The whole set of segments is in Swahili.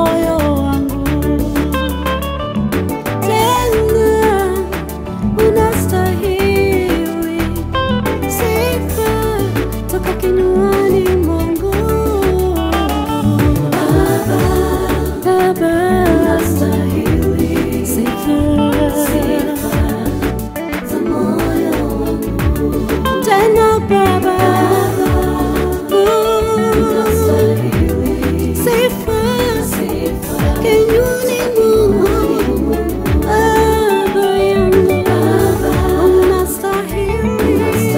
moyo wangu. Tena unastahili sifa toka kinywani mwangu. Baba, Baba, unastahili sifa, sifa za moyo wangu. Tena Baba, unastahili sifa, sifa kinywani mwangu. Baba yangu, unastahili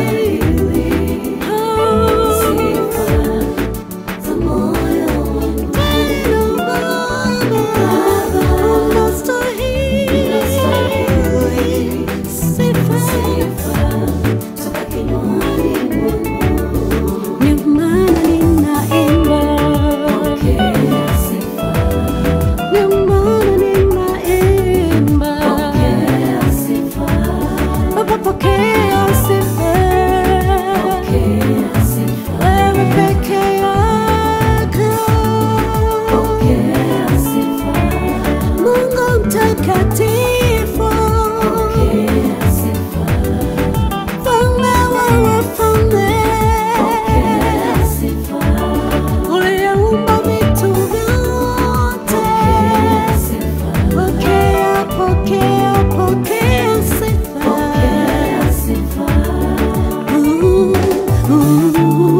sifa za moyo wangu. Tena Baba, unastahili sifa toka kinywani mwangu. Ndio maana ninaimba. Ndio maana ninaimba. Baba, pokea sifa. Wewe peke yako. Mungu mtakatifu. Mfalme wa wafalme. Uliyeumba vitu vyote. Pokea, pokea, pokea sifa. Ooh, ooh,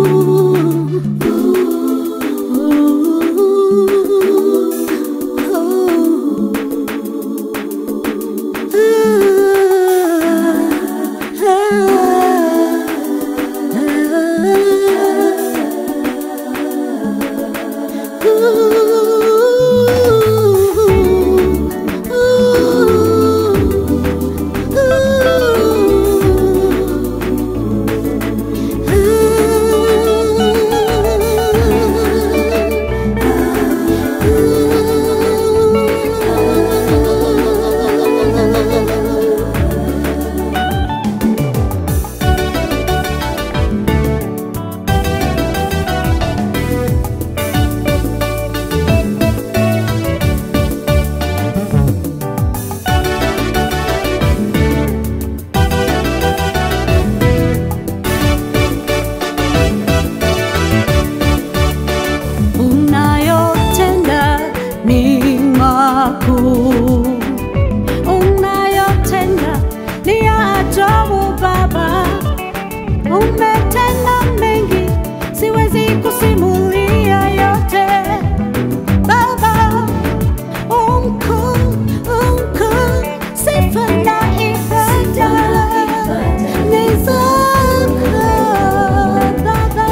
unayotenda ni makuu, unayotenda ni ya ajabu Baba, umetenda mengi, siwezi kusimulia yote Baba, umkuu, umkuu, sifa na ibada ni zako Baba.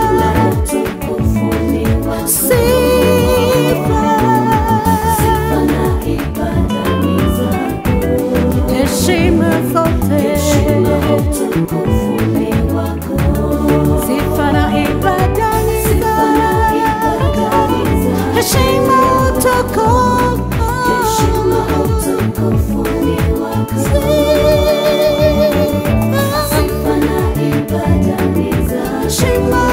Heshima zote, sifa na ibada ni zako. Heshima utukufu, sifa, heshima